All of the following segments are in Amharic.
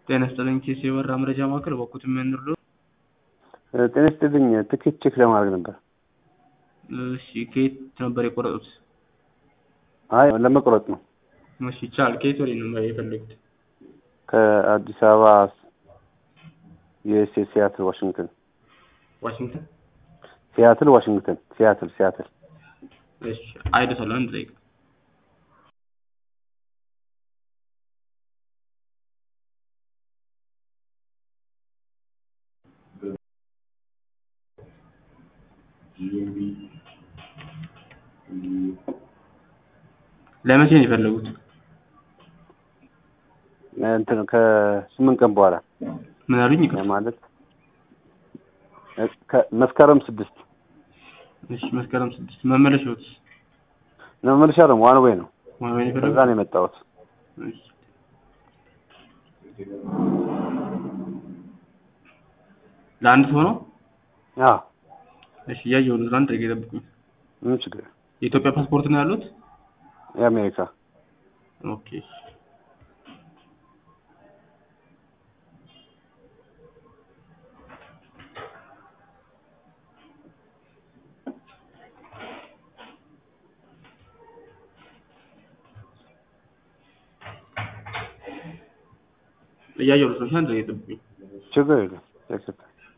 ጤና ይስጥልኝ ኬስ የበራ መረጃ ማዕከል በኩት የሚያንርዶ ጤና ይስጥልኝ ትኬት ቼክ ለማድረግ ነበር። እሺ ከየት ነበር የቆረጡት? አይ ለመቁረጥ ነው። እሺ ይቻላል። ከየት ወዴት ነው የፈለጉት? ከአዲስ አበባ ዩኤስኤ ሲያትል ዋሽንግተን። ዋሽንግተን። ሲያትል ዋሽንግተን። ሲያትል ሲያትል። እሺ አይደሰለ አንድ ደቂቃ ለመቼ ነው የፈለጉት? እንትን ከስምንት ቀን በኋላ ምን አሉኝ? ይቅርታ። ማለት መስከረም ስድስት እሺ መስከረም ስድስት መመለሻዎት ለመመለሻ ደግሞ ዋን ዌይ ነው። ዋን ወይ ነው ከዛ የፈለጉት? ነው የመጣሁት። እሺ ለአንድ ሰው ነው? አዎ እሺ እያየሁ ነው። አንድ ደቂቃ ይጠብቁኝ። ምን ችግር የለም። የኢትዮጵያ ፓስፖርት ነው ያሉት? የአሜሪካ ኦኬ እያየሁ ነው። አንድ ደቂቃ ይጠብቁኝ። ችግር የለም። ያክሰፕት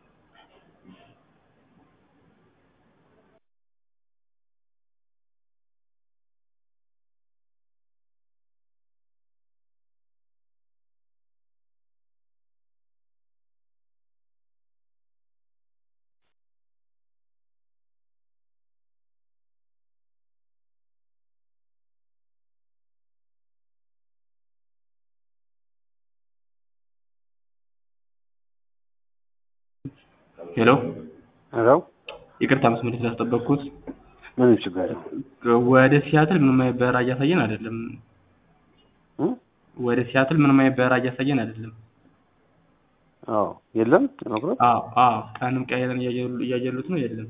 ሄሎ ሄሎ ይቅርታ መስመር ስላስጠበቅኩት። ምንም ችግር የለም። ወደ ሲያትል ምንም አይነት በረራ እያሳየን አይደለም። እ? ወደ ሲያትል ምንም አይነት በረራ እያሳየን አይደለም። አዎ የለም ለመቁረጥ አዎ አዎ ቀንም ቀይረን እያየሉ- እያየሉት ነው። የለም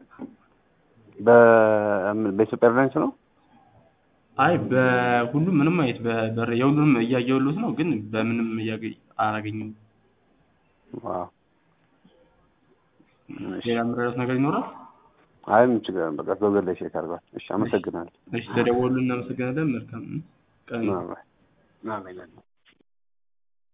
በ- በኢትዮጵያ ኤርላይንስ ነው። አይ በሁሉም ምንም አይነት በበር የሁሉንም እያየሉት ነው፣ ግን በምንም እያገ- አላገኝም። ዋው እሺ። ሌላ የምረዳት ነገር ይኖራል? አይ ምን ችግር የለም። በቃ ጎገል ላይ ቼክ አድርጓል። እሺ አመሰግናለሁ። እሺ ተደወሉ። እናመሰግናለን። መልካም ቀን። አሜን። አሜን።